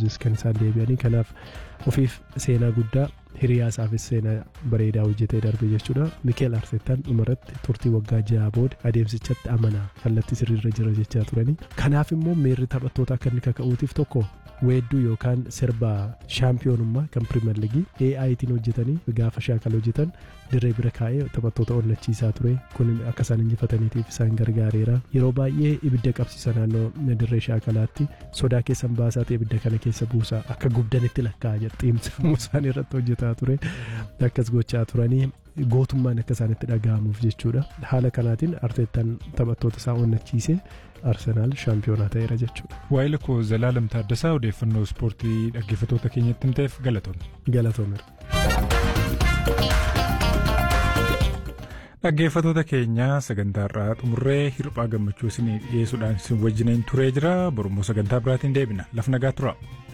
Blues kan isaan deebi'anii kanaaf ofiif seenaa guddaa hiriyaasaafis seenaa bareedaa hojjetee darbe jechuudha Mikeel Arteetaan dhumarratti turtii waggaa ja'a booda adeemsichatti amanaa kallattii sirriirra jira jechaa turanii kanaaf immoo miirri taphattoota akka inni kaka'uutiif tokko weedduu yookaan sirba shaampiyoonummaa kan pirimeer ligii AItiin hojjetanii gaafa shaakala hojjetan dirree bira kaa'ee taphattoota onnachiisaa ture kun akka isaan injifataniitiif isaan gargaareera yeroo baay'ee ibidda qabsiisa naannoo dirree shaakalaatti sodaa keessan baasaa ta'e ibidda kana keessa buusaa akka gubdanitti lakkaa'a jedha xiimsammuu isaan irratti hojjetaa ture akkas gochaa turanii gootummaan akka isaanitti dhaga'amuuf jechuudha haala kanaatiin arteettaan taphattoota isaa onnachiisee arsenaal shaampiyoonaa ta'eera jechuudha. Waa'ee lakkoo Zalaalam Taaddasaa odeeffannoo ispoortii dhaggeeffattoota keenyatti himteef galatoomne. Galatoomeera. Dhaggeeffattoota keenya sagantaa irraa xumurree hirphaa gammachuu isin dhiyeessuudhaan isin wajjiniin turee jira borummoo sagantaa biraatiin deebina laf nagaa tura.